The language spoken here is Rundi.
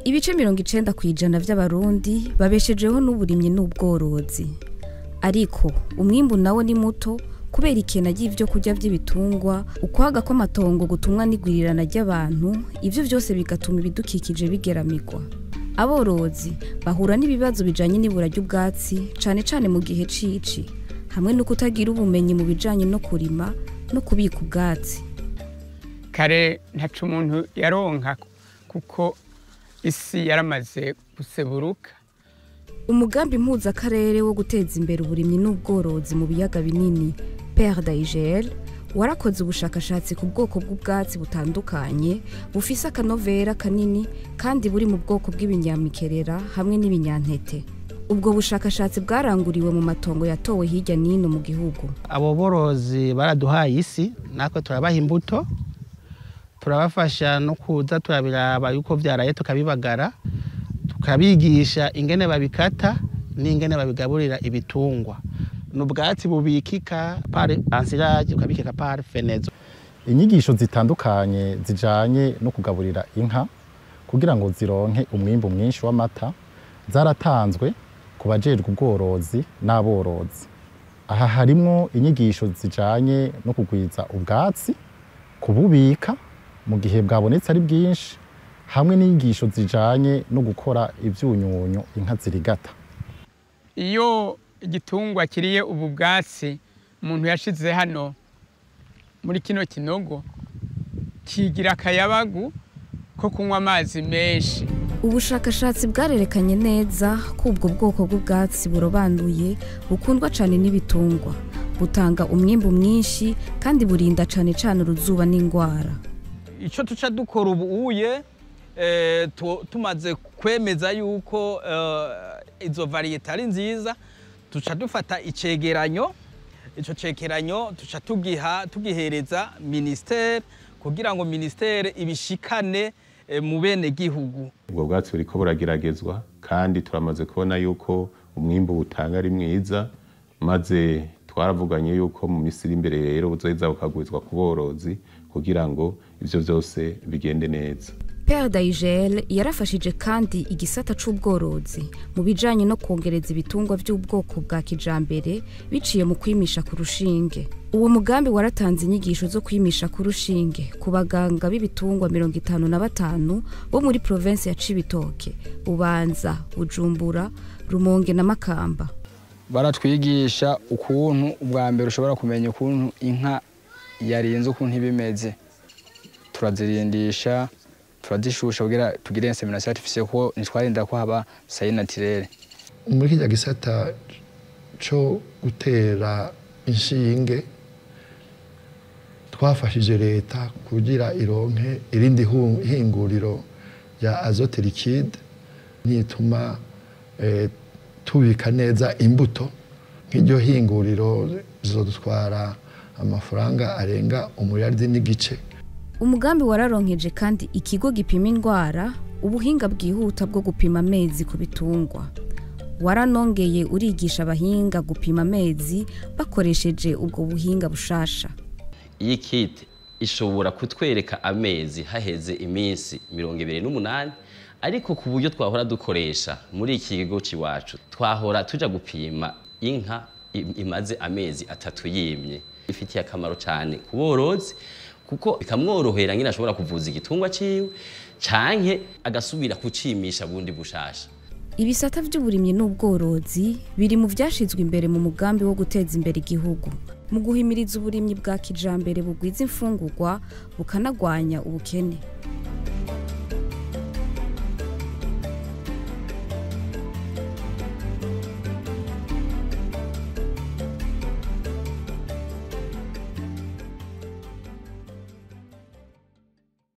ibice mirongo icenda ku ijana vy'abarundi babeshejeho n'uburimyi n'ubworozi ariko umwimbu nawo ni muto kubera ikena ry'ivyo kurya vy'ibitungwa ukwaga kw'amatongo gutumwa n'igwirirana ry'abantu ivyo vyose bigatuma ibidukikije bigeramirwa aborozi bahura n'ibibazo bijanye n'ibura ry'ubwatsi cane cane mu gihe cici hamwe no kutagira ubumenyi mu bijanye no kurima no kubika ubwatsi kare ntaco umuntu yaronka kuko isi yaramaze guseburuka umugambi mpuzakarere wo guteza imbere uburimyi n'ubworozi mu biyaga binini pere dayigel warakoze ubushakashatsi ku bwoko bw'ubwatsi butandukanye bufise akanovera kanini kandi buri mu bwoko bw'ibinyamikerera hamwe n'ibinyantete ubwo bushakashatsi bwaranguriwe mu matongo yatowe hirya n'ino mu gihugu abo borozi baraduhaye isi natwe turabaha imbuto turabafasha no kuza turabiraba yuko vyaraye tukabibagara tukabigisha ingene babikata n'ingene babigaburira ibitungwa ni ubwatsi bubikika pare ansirage ukabikika pare fenezo inyigisho zitandukanye zijanye no kugaburira inka kugira ngo zironke umwimbu mwinshi w'amata zaratanzwe ku bajejwe ubworozi n'aborozi aha harimwo inyigisho zijanye no kugwiza ubwatsi kububika mu gihe bwabonetse ari bwinshi hamwe n'inyigisho zijanye no gukora ivyunyunyu inka zirigata iyo igitungwa kiriye ubu bwatsi umuntu yashize hano muri kino kinogo kigira akayabagu ko kunywa amazi menshi ubushakashatsi bwarerekanye neza ko ubwo bwoko bw'ubwatsi burobanuye bukundwa cyane n'ibitungwa butanga umwimbu mwinshi kandi burinda cyane cyane uruzuba n'indwara icyo tuca dukora ubu uye eh, tu- tumaze kwemeza yuko eh, izo variyete ari nziza tuca dufata icegeranyo ico cegeranyo tuca tugiha tugihereza ministere kugira ngo ministere ibishikane eh, mu bene gihugu ubwo bwatsi buriko burageragezwa kandi turamaze kubona yuko umwimbu butanga ari mwiza maze twaravuganye yuko mu minsi iri imbere rero buzoheza bukagwizwa ku borozi kugira ngo ivyo vyose bigende neza pere dayigel yarafashije kandi igisata c'ubworozi mu bijanye no kongereza ibitungwa vy'ubwoko bwa kijambere biciye mu kwimisha ku rushinge uwo mugambi waratanze inyigisho zo kwimisha ku rushinge ku baganga b'ibitungwa mirongo itanu na batanu bo muri provensi ya cibitoke bubanza bujumbura rumonge na makamba baratwigisha ukuntu ubwa mbere ushobora kumenya ukuntu inka yarinze ukuntu iba imeze turazirindisha turazishusha kugira tugire insemination artificielle kuko ntitwarinda ko haba sayi naturelle muri kijya gisata cyo gutera inshinge twafashije leta kugira ironke irindi hu- hinguriro rya azote liquide nituma eh, tubika neza imbuto nk'iryo hinguriro zizodutwara amafaranga arenga umuriyaridi n'igice umugambi wararonkeje kandi ikigo gipima indwara ubuhinga bwihuta bwo gupima amezi ku bitungwa waranongeye urigisha abahinga gupima amezi bakoresheje ubwo buhinga bushasha iyi kit ishobora kutwereka amezi haheze iminsi mirongo ibiri n'umunani ariko ku buryo twahora dukoresha muri iki kigo cy'iwacu twahora tuja gupima inka im- imaze amezi atatu yimye ifitiye akamaro cyane ku borozi kuko bikamworohera nyine ashobora kuvuza igitungwa ciwe canke agasubira kucimisha bundi bushasha ibisata by'uburimyi n'ubworozi biri mu byashyizwe imbere mu mugambi wo guteza imbere igihugu mu guhimiriza uburimyi bwa kijambere bugwiza imfungurwa bukanagwanya ubukene